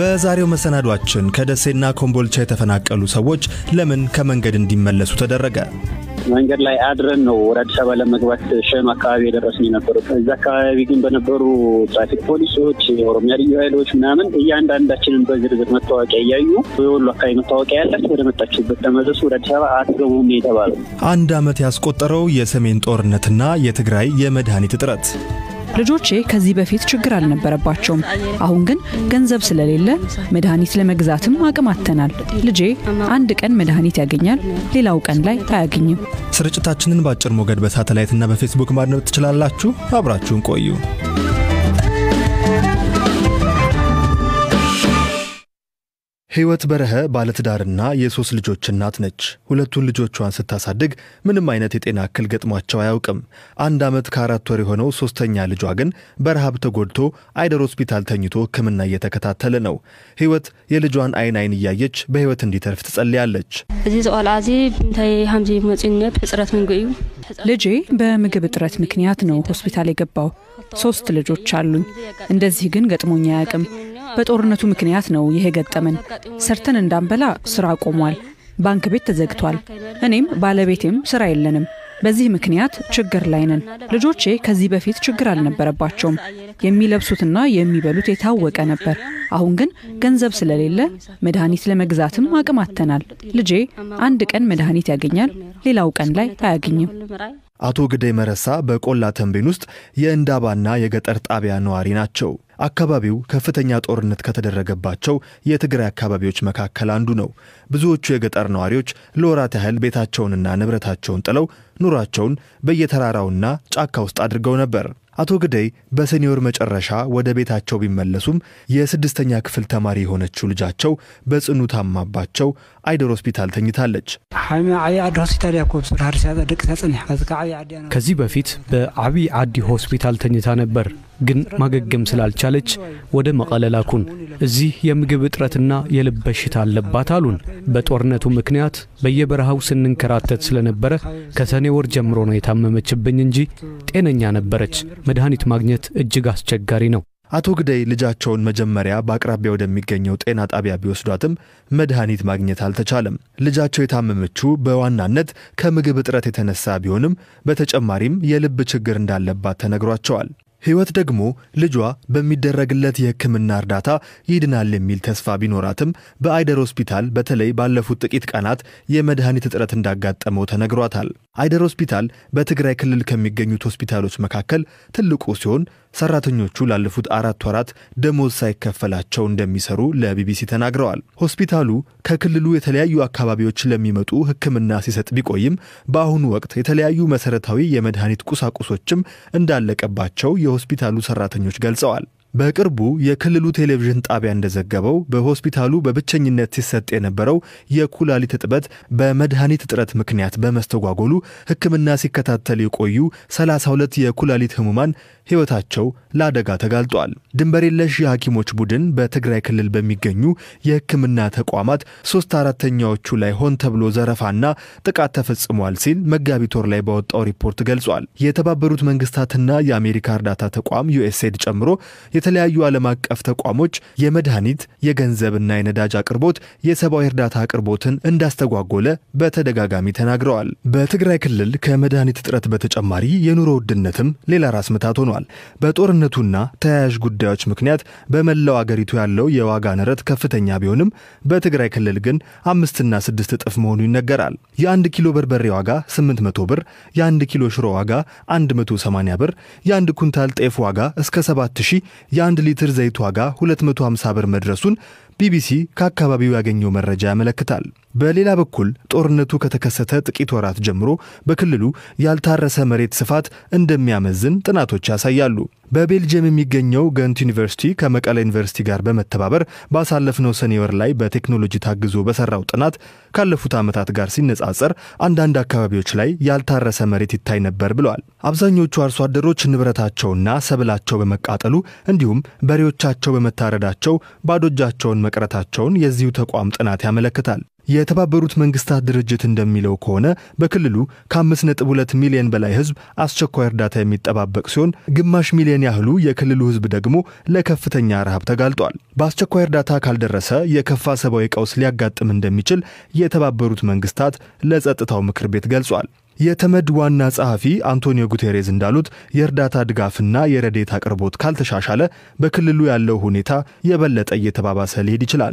በዛሬው መሰናዷችን ከደሴና ኮምቦልቻ የተፈናቀሉ ሰዎች ለምን ከመንገድ እንዲመለሱ ተደረገ? መንገድ ላይ አድረን ነው ወደ አዲስ አበባ ለመግባት ሸኑ አካባቢ የደረስን የነበሩት። እዚ አካባቢ ግን በነበሩ ትራፊክ ፖሊሶች፣ የኦሮሚያ ልዩ ኃይሎች ምናምን እያንዳንዳችንን በዝርዝር መታወቂያ እያዩ የወሎ አካባቢ መታወቂያ ያላችሁ ወደ መጣችሁበት ተመለሱ፣ ወደ አዲስ አበባ አትገቡም የተባለው። አንድ ዓመት ያስቆጠረው የሰሜን ጦርነትና የትግራይ የመድኃኒት እጥረት ልጆቼ ከዚህ በፊት ችግር አልነበረባቸውም። አሁን ግን ገንዘብ ስለሌለ መድኃኒት ለመግዛትም አቅም አጥተናል። ልጄ አንድ ቀን መድኃኒት ያገኛል፣ ሌላው ቀን ላይ አያገኝም። ስርጭታችንን በአጭር ሞገድ በሳተላይትና በፌስቡክ ማድመጥ ትችላላችሁ። አብራችሁን ቆዩ። ሕይወት በረኸ ባለትዳርና የሶስት ልጆች እናት ነች። ሁለቱን ልጆቿን ስታሳድግ ምንም አይነት የጤና እክል ገጥሟቸው አያውቅም። አንድ ዓመት ከአራት ወር የሆነው ሶስተኛ ልጇ ግን በረሃብ ተጎድቶ አይደር ሆስፒታል ተኝቶ ሕክምና እየተከታተለ ነው። ሕይወት የልጇን አይን አይን እያየች በሕይወት እንዲተርፍ ትጸልያለች። እዚ ዝቆልዓ እዚ እንታይ ከምዚ መፂነት ሕፅረት መንጎ እዩ ልጄ በምግብ እጥረት ምክንያት ነው ሆስፒታል የገባው። ሶስት ልጆች አሉኝ። እንደዚህ ግን ገጥሞኝ አያውቅም። በጦርነቱ ምክንያት ነው ይሄ ገጠመን። ሰርተን እንዳንበላ ስራ ቆሟል። ባንክ ቤት ተዘግቷል። እኔም ባለቤቴም ስራ የለንም። በዚህ ምክንያት ችግር ላይ ነን። ልጆቼ ከዚህ በፊት ችግር አልነበረባቸውም። የሚለብሱትና የሚበሉት የታወቀ ነበር። አሁን ግን ገንዘብ ስለሌለ መድኃኒት ለመግዛትም አቅም አጥተናል። ልጄ አንድ ቀን መድኃኒት ያገኛል፣ ሌላው ቀን ላይ አያገኝም። አቶ ግደይ መረሳ በቆላ ተንቤን ውስጥ የእንዳባና የገጠር ጣቢያ ነዋሪ ናቸው። አካባቢው ከፍተኛ ጦርነት ከተደረገባቸው የትግራይ አካባቢዎች መካከል አንዱ ነው። ብዙዎቹ የገጠር ነዋሪዎች ለወራት ያህል ቤታቸውንና ንብረታቸውን ጥለው ኑሯቸውን በየተራራውና ጫካ ውስጥ አድርገው ነበር። አቶ ግደይ በሰኔ ወር መጨረሻ ወደ ቤታቸው ቢመለሱም የስድስተኛ ክፍል ተማሪ የሆነችው ልጃቸው በጽኑ ታማባቸው አይደር ሆስፒታል ተኝታለች። ከዚህ በፊት በዓብይ ዓዲ ሆስፒታል ተኝታ ነበር፣ ግን ማገገም ስላልቻለች ወደ መቐለ ላኩን። እዚህ የምግብ እጥረትና የልብ በሽታ አለባት አሉን። በጦርነቱ ምክንያት በየበረሃው ስንንከራተት ስለነበረ ከሰኔ ወር ጀምሮ ነው የታመመችብኝ እንጂ ጤነኛ ነበረች። መድኃኒት ማግኘት እጅግ አስቸጋሪ ነው። አቶ ግደይ ልጃቸውን መጀመሪያ በአቅራቢያ ወደሚገኘው ጤና ጣቢያ ቢወስዷትም መድኃኒት ማግኘት አልተቻለም። ልጃቸው የታመመችው በዋናነት ከምግብ እጥረት የተነሳ ቢሆንም በተጨማሪም የልብ ችግር እንዳለባት ተነግሯቸዋል። ሕይወት ደግሞ ልጇ በሚደረግለት የሕክምና እርዳታ ይድናል የሚል ተስፋ ቢኖራትም በአይደር ሆስፒታል በተለይ ባለፉት ጥቂት ቀናት የመድኃኒት እጥረት እንዳጋጠመው ተነግሯታል። አይደር ሆስፒታል በትግራይ ክልል ከሚገኙት ሆስፒታሎች መካከል ትልቁ ሲሆን ሰራተኞቹ ላለፉት አራት ወራት ደሞዝ ሳይከፈላቸው እንደሚሰሩ ለቢቢሲ ተናግረዋል። ሆስፒታሉ ከክልሉ የተለያዩ አካባቢዎች ለሚመጡ ሕክምና ሲሰጥ ቢቆይም በአሁኑ ወቅት የተለያዩ መሰረታዊ የመድኃኒት ቁሳቁሶችም እንዳለቀባቸው የሆስፒታሉ ሰራተኞች ገልጸዋል። በቅርቡ የክልሉ ቴሌቪዥን ጣቢያ እንደዘገበው በሆስፒታሉ በብቸኝነት ሲሰጥ የነበረው የኩላሊት እጥበት በመድኃኒት እጥረት ምክንያት በመስተጓጎሉ ሕክምና ሲከታተል የቆዩ 32 የኩላሊት ህሙማን ሕይወታቸው ለአደጋ ተጋልጧል። ድንበር የለሽ የሐኪሞች ቡድን በትግራይ ክልል በሚገኙ የሕክምና ተቋማት ሶስት አራተኛዎቹ ላይ ሆን ተብሎ ዘረፋና ጥቃት ተፈጽሟል ሲል መጋቢት ወር ላይ ባወጣው ሪፖርት ገልጿል። የተባበሩት መንግስታትና የአሜሪካ እርዳታ ተቋም ዩኤስኤድ ጨምሮ የተለያዩ ዓለም አቀፍ ተቋሞች የመድኃኒት የገንዘብና የነዳጅ አቅርቦት የሰብአዊ እርዳታ አቅርቦትን እንዳስተጓጎለ በተደጋጋሚ ተናግረዋል። በትግራይ ክልል ከመድኃኒት እጥረት በተጨማሪ የኑሮ ውድነትም ሌላ ራስ ምታት ሆኗል። በጦርነቱና ተያያዥ ጉዳዮች ምክንያት በመላው አገሪቱ ያለው የዋጋ ንረት ከፍተኛ ቢሆንም በትግራይ ክልል ግን አምስትና ስድስት እጥፍ መሆኑ ይነገራል። የአንድ ኪሎ በርበሬ ዋጋ 800 ብር፣ የአንድ ኪሎ ሽሮ ዋጋ 180 ብር፣ የአንድ ኩንታል ጤፍ ዋጋ እስከ 7000 የአንድ ሊትር ዘይት ዋጋ 250 ብር መድረሱን ቢቢሲ ከአካባቢው ያገኘው መረጃ ያመለክታል። በሌላ በኩል ጦርነቱ ከተከሰተ ጥቂት ወራት ጀምሮ በክልሉ ያልታረሰ መሬት ስፋት እንደሚያመዝን ጥናቶች ያሳያሉ። በቤልጅየም የሚገኘው ገንት ዩኒቨርሲቲ ከመቀለ ዩኒቨርሲቲ ጋር በመተባበር ባሳለፍነው ሰኔ ወር ላይ በቴክኖሎጂ ታግዞ በሰራው ጥናት ካለፉት ዓመታት ጋር ሲነጻጸር አንዳንድ አካባቢዎች ላይ ያልታረሰ መሬት ይታይ ነበር ብለዋል። አብዛኞቹ አርሶ አደሮች ንብረታቸውና ሰብላቸው በመቃጠሉ እንዲሁም በሬዎቻቸው በመታረዳቸው ባዶ እጃቸውን መቅረታቸውን የዚሁ ተቋም ጥናት ያመለክታል። የተባበሩት መንግስታት ድርጅት እንደሚለው ከሆነ በክልሉ ከ5.2 ሚሊዮን በላይ ህዝብ አስቸኳይ እርዳታ የሚጠባበቅ ሲሆን ግማሽ ሚሊዮን ያህሉ የክልሉ ህዝብ ደግሞ ለከፍተኛ ረሃብ ተጋልጧል። በአስቸኳይ እርዳታ ካልደረሰ የከፋ ሰብአዊ ቀውስ ሊያጋጥም እንደሚችል የተባበሩት መንግስታት ለጸጥታው ምክር ቤት ገልጿል። የተመድ ዋና ጸሐፊ አንቶኒዮ ጉቴሬዝ እንዳሉት የእርዳታ ድጋፍና የረዴት አቅርቦት ካልተሻሻለ በክልሉ ያለው ሁኔታ የበለጠ እየተባባሰ ሊሄድ ይችላል።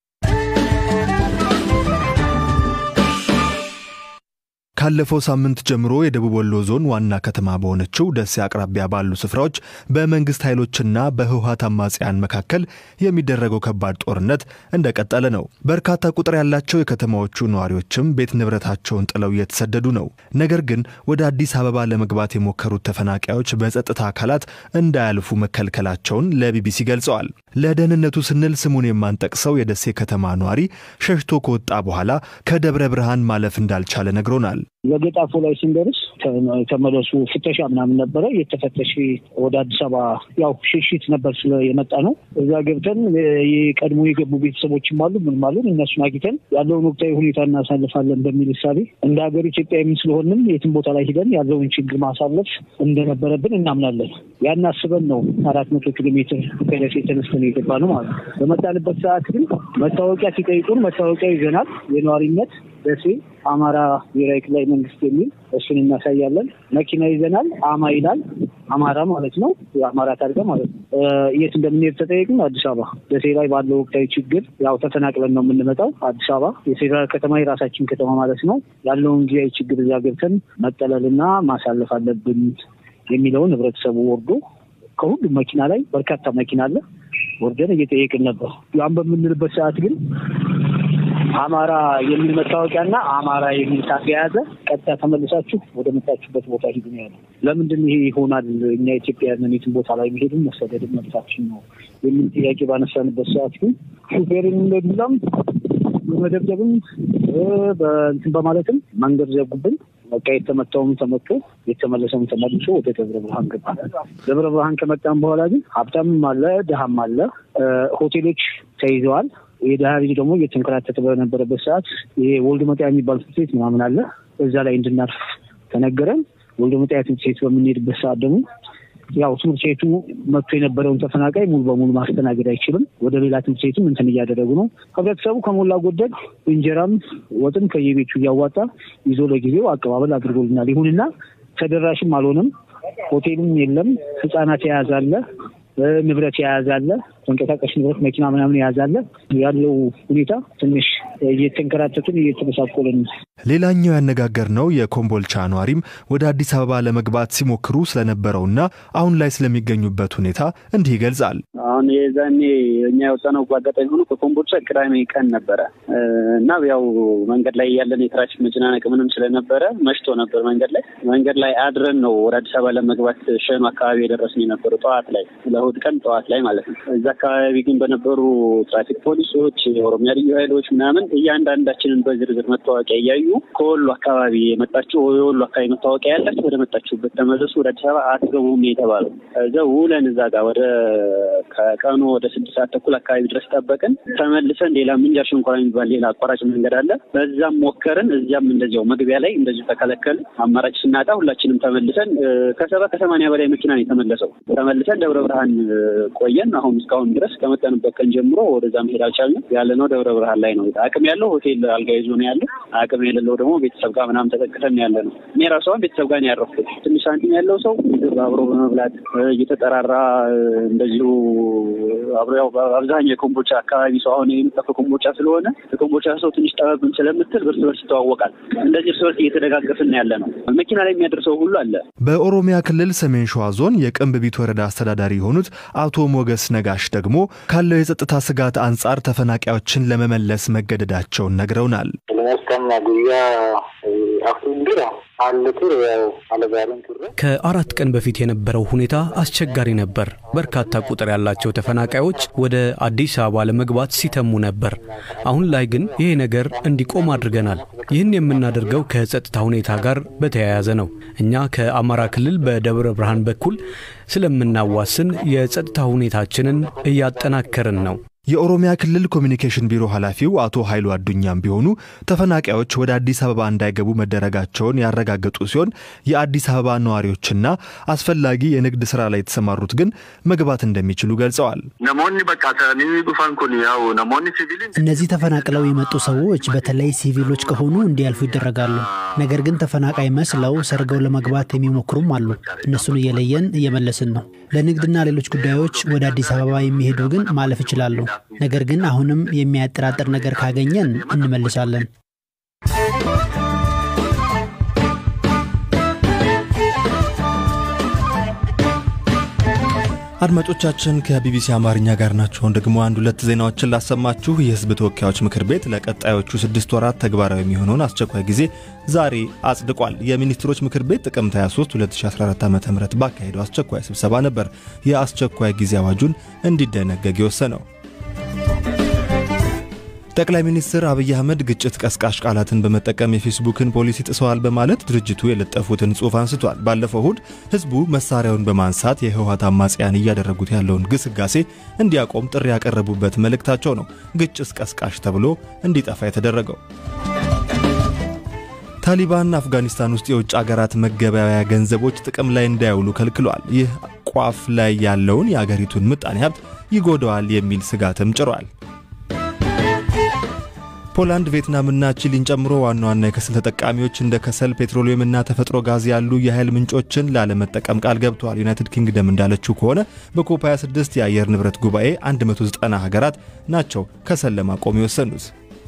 ካለፈው ሳምንት ጀምሮ የደቡብ ወሎ ዞን ዋና ከተማ በሆነችው ደሴ አቅራቢያ ባሉ ስፍራዎች በመንግስት ኃይሎችና በህወሀት አማጽያን መካከል የሚደረገው ከባድ ጦርነት እንደቀጠለ ነው። በርካታ ቁጥር ያላቸው የከተማዎቹ ነዋሪዎችም ቤት ንብረታቸውን ጥለው እየተሰደዱ ነው። ነገር ግን ወደ አዲስ አበባ ለመግባት የሞከሩት ተፈናቃዮች በጸጥታ አካላት እንዳያልፉ መከልከላቸውን ለቢቢሲ ገልጸዋል። ለደህንነቱ ስንል ስሙን የማንጠቅሰው የደሴ ከተማ ነዋሪ ሸሽቶ ከወጣ በኋላ ከደብረ ብርሃን ማለፍ እንዳልቻለ ነግሮናል። ለገጣፎ ላይ ስንደርስ ተመለሱ ፍተሻ ምናምን ነበረ። የተፈተሽ ወደ አዲስ አበባ ያው ሽሽት ነበር ስለ የመጣ ነው። እዛ ገብተን የቀድሞ የገቡ ቤተሰቦችም አሉ ምንም አሉ። እነሱን አግኝተን ያለውን ወቅታዊ ሁኔታ እናሳልፋለን በሚል እሳቤ እንደ ሀገር ኢትዮጵያዊ ስለሆንም የትም ቦታ ላይ ሂደን ያለውን ችግር ማሳለፍ እንደነበረብን እናምናለን። ያን አስበን ነው አራት መቶ ኪሎ ሜትር ከደሴ ተነስተን የገባ ነው ማለት ነው። በመጣንበት ሰዓት ግን መታወቂያ ሲጠይቁን መታወቂያ ይዘናል የነዋሪነት ደሴ አማራ ብሔራዊ ክልላዊ መንግስት የሚል እሱን እናሳያለን። መኪና ይዘናል። አማ ይላል አማራ ማለት ነው። የአማራ ታርጋ ማለት ነው። የት እንደምንሄድ ተጠየቅን። አዲስ አበባ ደሴ ላይ ባለው ወቅታዊ ችግር ያው ተፈናቅለን ነው የምንመጣው። አዲስ አበባ የፌዴራል ከተማ የራሳችን ከተማ ማለት ነው። ያለውን ጊዜያዊ ችግር እዛ ገብተን መጠለልና ማሳለፍ አለብን የሚለውን ህብረተሰቡ ወርዶ ከሁሉም መኪና ላይ በርካታ መኪና አለ ወርደን እየጠየቅን ነበር። ያን በምንልበት ሰዓት ግን አማራ የሚል መታወቂያና አማራ የሚል ታርጋ የያዘ ቀጥታ ተመልሳችሁ ወደ መጣችሁበት ቦታ ሂዱ ነው ያለ። ለምንድን ይሄ ይሆናል? እኛ ኢትዮጵያውያን የትም ቦታ ላይ መሄድም መሰደድም መብታችን ነው የሚል ጥያቄ ባነሳንበት ሰዓት ግን ሹፌርን እንደዱላም በመደብደብም በእንትን በማለትም መንገድ ዘጉብን። በቃ የተመታውም ተመቶ የተመለሰውም ተመልሶ ወደ ደብረ ብርሃን ገባ። ደብረ ብርሃን ከመጣም በኋላ ግን ሀብታምም አለ ድሃም አለ። ሆቴሎች ተይዘዋል። የድሃ ልጅ ደግሞ እየተንከራተተ በነበረበት ሰዓት ይሄ ወልድ መጣያ የሚባል ትምህርት ቤት ምናምን አለ። እዛ ላይ እንድናርፍ ተነገረን። ወልድ መጣያ ትምህርት ቤት በምንሄድበት ሰዓት ደግሞ ያው ትምህርት ቤቱ መጥቶ የነበረውን ተፈናቃይ ሙሉ በሙሉ ማስተናገድ አይችልም። ወደ ሌላ ትምህርት ቤትም እንትን እያደረጉ ነው። ህብረተሰቡ ከሞላ ጎደል እንጀራም ወጥም ከየቤቱ እያዋጣ ይዞ ለጊዜው አቀባበል አድርጎልናል። ይሁንና ተደራሽም አልሆነም። ሆቴልም የለም። ህጻናት የያዘ አለ፣ ንብረት የያዘ አለ፣ ተንቀሳቃሽ ንብረት መኪና ምናምን የያዘ አለ። ያለው ሁኔታ ትንሽ እየተንከራተቱን እየተመሳቆልን ሌላኛው ያነጋገርነው የኮምቦልቻ ኗሪም ወደ አዲስ አበባ ለመግባት ሲሞክሩ ስለነበረውና አሁን ላይ ስለሚገኙበት ሁኔታ እንዲህ ይገልጻል። አሁን የዛኔ እኛ የወጣነው በአጋጣሚ ሆኖ ከኮምቦልቻ ቅዳሜ ቀን ነበረ እና ያው መንገድ ላይ ያለን የትራፊክ መጨናነቅ ምንም ስለነበረ መሽቶ ነበር። መንገድ ላይ መንገድ ላይ አድረን ነው ወደ አዲስ አበባ ለመግባት ሸም አካባቢ የደረስን የነበሩ ጠዋት ላይ ለእሑድ ቀን ጠዋት ላይ ማለት ነው። እዛ አካባቢ ግን በነበሩ ትራፊክ ፖሊሶች፣ የኦሮሚያ ልዩ ኃይሎች ምናምን እያንዳንዳችንን በዝርዝር መታወቂያ እያዩ ከወሎ አካባቢ የመጣችሁ የወሎ አካባቢ መታወቂያ ያላችሁ ወደ መጣችሁበት ተመለሱ፣ ወደ አዲስ አበባ አትገቡም የተባለው እዛ ውለን እዛ ጋር ወደ ከቀኑ ወደ ስድስት ሰዓት ተኩል አካባቢ ድረስ ጠበቅን። ተመልሰን ሌላ ምንጃር ሸንኮራ የሚባል ሌላ አቋራጭ መንገድ አለ። በዛም ሞከርን። እዚያም እንደዚያው መግቢያ ላይ እንደዚሁ ተከለከልን። አማራጭ ስናጣ ሁላችንም ተመልሰን ከሰባ ከሰማንያ በላይ መኪና ነው የተመለሰው። ተመልሰን ደብረ ብርሃን ቆየን። አሁን እስካሁን ድረስ ከመጠንበት ቀን ጀምሮ ወደዛ መሄድ አልቻልንም። ያለነው ደብረ ብርሃን ላይ ነው። አቅም ያለው ሆቴል አልጋ ይዞ ነው ያለ። አቅም የሌለው ደግሞ ቤተሰብ ጋር ምናምን ተጠቅተን ያለ ነው። እኔ ራሷ ቤተሰብ ጋር ነው ያረፍኩት። ትንሽ ሳንቲም ያለው ሰው ምግብ አብሮ በመብላት እየተጠራራ እንደዚሁ አብሮ ያው አብዛኛው የኮምቦልቻ አካባቢ ሰው አሁን የመጣው ከኮምቦልቻ ስለሆነ የኮምቦልቻ ሰው ትንሽ ጠበብን ስለምትል እርስ በርስ ይተዋወቃል። እንደዚህ እርስ በርስ እየተደጋገፍን ያለ ነው። መኪና ላይ የሚያደርሰው ሁሉ አለ። በኦሮሚያ ክልል ሰሜን ሸዋ ዞን የቅንብቢት ወረዳ አስተዳዳሪ የሆኑት አቶ ሞገስ ነጋሽ ደግሞ ካለው የጸጥታ ስጋት አንጻር ተፈናቃዮችን ለመመለስ መገደዳቸውን ነግረውናል። ከአራት ቀን በፊት የነበረው ሁኔታ አስቸጋሪ ነበር። በርካታ ቁጥር ያላቸው ተፈናቃዮች ወደ አዲስ አበባ ለመግባት ሲተሙ ነበር። አሁን ላይ ግን ይሄ ነገር እንዲቆም አድርገናል። ይህን የምናደርገው ከጸጥታ ሁኔታ ጋር በተያያዘ ነው። እኛ ከአማራ ክልል በደብረ ብርሃን በኩል ስለምናዋስን የጸጥታ ሁኔታችንን እያጠናከርን ነው። የኦሮሚያ ክልል ኮሚኒኬሽን ቢሮ ኃላፊው አቶ ኃይሉ አዱኛም ቢሆኑ ተፈናቃዮች ወደ አዲስ አበባ እንዳይገቡ መደረጋቸውን ያረጋገጡ ሲሆን የአዲስ አበባ ነዋሪዎችና አስፈላጊ የንግድ ስራ ላይ የተሰማሩት ግን መግባት እንደሚችሉ ገልጸዋል። እነዚህ ተፈናቅለው የመጡ ሰዎች በተለይ ሲቪሎች ከሆኑ እንዲያልፉ ይደረጋሉ። ነገር ግን ተፈናቃይ መስለው ሰርገው ለመግባት የሚሞክሩም አሉ። እነሱን እየለየን እየመለስን ነው። ለንግድና ሌሎች ጉዳዮች ወደ አዲስ አበባ የሚሄዱ ግን ማለፍ ይችላሉ። ነገር ግን አሁንም የሚያጠራጥር ነገር ካገኘን እንመልሳለን። አድማጮቻችን ከቢቢሲ አማርኛ ጋር ናቸውን። ደግሞ አንድ ሁለት ዜናዎችን ላሰማችሁ። የሕዝብ ተወካዮች ምክር ቤት ለቀጣዮቹ ስድስት ወራት ተግባራዊ የሚሆነውን አስቸኳይ ጊዜ ዛሬ አጽድቋል። የሚኒስትሮች ምክር ቤት ጥቅምት 23 2014 ዓ ም ባካሄደው አስቸኳይ ስብሰባ ነበር የአስቸኳይ ጊዜ አዋጁን እንዲደነገግ የወሰነው። ጠቅላይ ሚኒስትር አብይ አህመድ ግጭት ቀስቃሽ ቃላትን በመጠቀም የፌስቡክን ፖሊሲ ጥሰዋል በማለት ድርጅቱ የለጠፉትን ጽሑፍ አንስቷል። ባለፈው እሁድ ህዝቡ መሳሪያውን በማንሳት የህወሓት አማጽያን እያደረጉት ያለውን ግስጋሴ እንዲያቆም ጥሪ ያቀረቡበት መልእክታቸው ነው ግጭት ቀስቃሽ ተብሎ እንዲጠፋ የተደረገው። ታሊባን አፍጋኒስታን ውስጥ የውጭ አገራት መገበያያ ገንዘቦች ጥቅም ላይ እንዳይውሉ ከልክሏል። ይህ ቋፍ ላይ ያለውን የአገሪቱን ምጣኔ ሀብት ይጎዳዋል የሚል ስጋትም ጭሯል። ፖላንድ ቪየትናምና ቺሊን ጨምሮ ዋና ዋና የከሰል ተጠቃሚዎች እንደ ከሰል፣ ፔትሮሊየምና ተፈጥሮ ጋዝ ያሉ የኃይል ምንጮችን ላለመጠቀም ቃል ገብተዋል። ዩናይትድ ኪንግደም እንዳለችው ከሆነ በኮፕ 26 የአየር ንብረት ጉባኤ 190 ሀገራት ናቸው ከሰል ለማቆም የወሰኑት።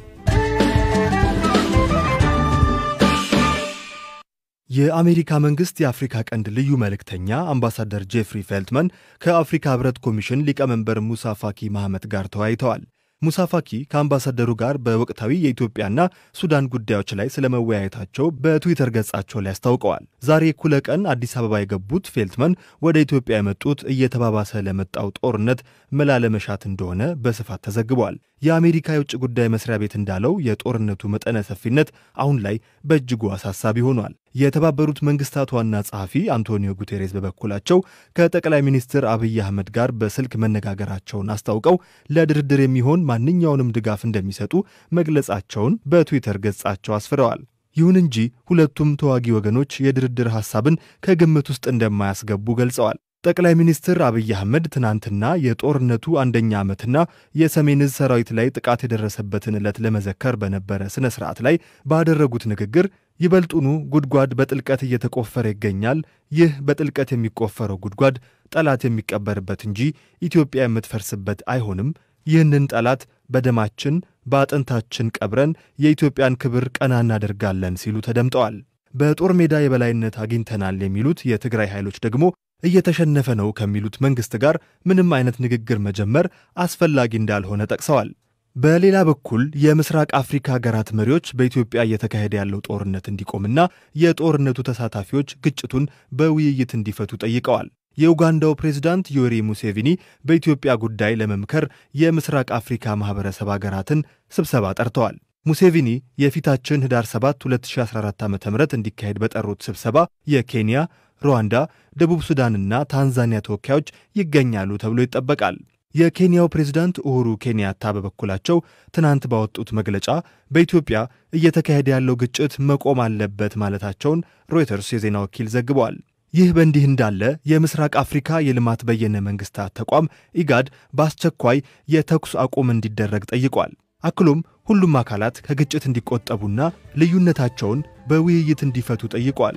የአሜሪካ መንግስት የአፍሪካ ቀንድ ልዩ መልእክተኛ አምባሳደር ጄፍሪ ፌልትመን ከአፍሪካ ህብረት ኮሚሽን ሊቀመንበር ሙሳ ፋኪ ማህመት ጋር ተወያይተዋል። ሙሳ ፋኪ ከአምባሳደሩ ጋር በወቅታዊ የኢትዮጵያና ሱዳን ጉዳዮች ላይ ስለመወያየታቸው በትዊተር ገጻቸው ላይ አስታውቀዋል። ዛሬ እኩለ ቀን አዲስ አበባ የገቡት ፌልትመን ወደ ኢትዮጵያ የመጡት እየተባባሰ ለመጣው ጦርነት መላ ለመሻት እንደሆነ በስፋት ተዘግቧል። የአሜሪካ የውጭ ጉዳይ መስሪያ ቤት እንዳለው የጦርነቱ መጠነ ሰፊነት አሁን ላይ በእጅጉ አሳሳቢ ሆኗል። የተባበሩት መንግስታት ዋና ጸሐፊ አንቶኒዮ ጉቴሬስ በበኩላቸው ከጠቅላይ ሚኒስትር አብይ አህመድ ጋር በስልክ መነጋገራቸውን አስታውቀው ለድርድር የሚሆን ማንኛውንም ድጋፍ እንደሚሰጡ መግለጻቸውን በትዊተር ገጻቸው አስፍረዋል። ይሁን እንጂ ሁለቱም ተዋጊ ወገኖች የድርድር ሐሳብን ከግምት ውስጥ እንደማያስገቡ ገልጸዋል። ጠቅላይ ሚኒስትር አብይ አህመድ ትናንትና የጦርነቱ አንደኛ ዓመትና የሰሜን ዕዝ ሰራዊት ላይ ጥቃት የደረሰበትን ዕለት ለመዘከር በነበረ ሥነ ሥርዓት ላይ ባደረጉት ንግግር ይበልጡኑ ጉድጓድ በጥልቀት እየተቆፈረ ይገኛል። ይህ በጥልቀት የሚቆፈረው ጉድጓድ ጠላት የሚቀበርበት እንጂ ኢትዮጵያ የምትፈርስበት አይሆንም። ይህንን ጠላት በደማችን በአጥንታችን ቀብረን የኢትዮጵያን ክብር ቀና እናደርጋለን ሲሉ ተደምጠዋል። በጦር ሜዳ የበላይነት አግኝተናል የሚሉት የትግራይ ኃይሎች ደግሞ እየተሸነፈ ነው ከሚሉት መንግሥት ጋር ምንም አይነት ንግግር መጀመር አስፈላጊ እንዳልሆነ ጠቅሰዋል። በሌላ በኩል የምስራቅ አፍሪካ ሀገራት መሪዎች በኢትዮጵያ እየተካሄደ ያለው ጦርነት እንዲቆምና የጦርነቱ ተሳታፊዎች ግጭቱን በውይይት እንዲፈቱ ጠይቀዋል። የኡጋንዳው ፕሬዝዳንት ዮዌሪ ሙሴቪኒ በኢትዮጵያ ጉዳይ ለመምከር የምስራቅ አፍሪካ ማኅበረሰብ ሀገራትን ስብሰባ ጠርተዋል። ሙሴቪኒ የፊታችን ህዳር 7 2014 ዓ ም እንዲካሄድ በጠሩት ስብሰባ የኬንያ፣ ሩዋንዳ፣ ደቡብ ሱዳንና ታንዛኒያ ተወካዮች ይገኛሉ ተብሎ ይጠበቃል። የኬንያው ፕሬዝዳንት ኡሁሩ ኬንያታ በበኩላቸው ትናንት ባወጡት መግለጫ በኢትዮጵያ እየተካሄደ ያለው ግጭት መቆም አለበት ማለታቸውን ሮይተርስ የዜና ወኪል ዘግቧል። ይህ በእንዲህ እንዳለ የምስራቅ አፍሪካ የልማት በየነ መንግስታት ተቋም ኢጋድ በአስቸኳይ የተኩስ አቁም እንዲደረግ ጠይቋል። አክሎም ሁሉም አካላት ከግጭት እንዲቆጠቡና ልዩነታቸውን በውይይት እንዲፈቱ ጠይቋል።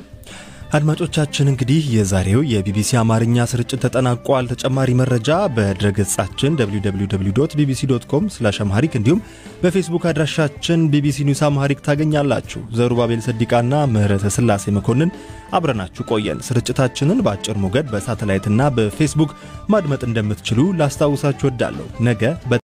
አድማጮቻችን እንግዲህ የዛሬው የቢቢሲ አማርኛ ስርጭት ተጠናቋል። ተጨማሪ መረጃ በድረገጻችን www ቢቢሲ ዶት ኮም ስላሽ አምሃሪክ እንዲሁም በፌስቡክ አድራሻችን ቢቢሲ ኒውስ አምሃሪክ ታገኛላችሁ። ዘሩባቤል ሰዲቃና ምህረተ ስላሴ መኮንን አብረናችሁ ቆየን። ስርጭታችንን በአጭር ሞገድ በሳተላይትና በፌስቡክ ማድመጥ እንደምትችሉ ላስታውሳችሁ ወዳለሁ። ነገ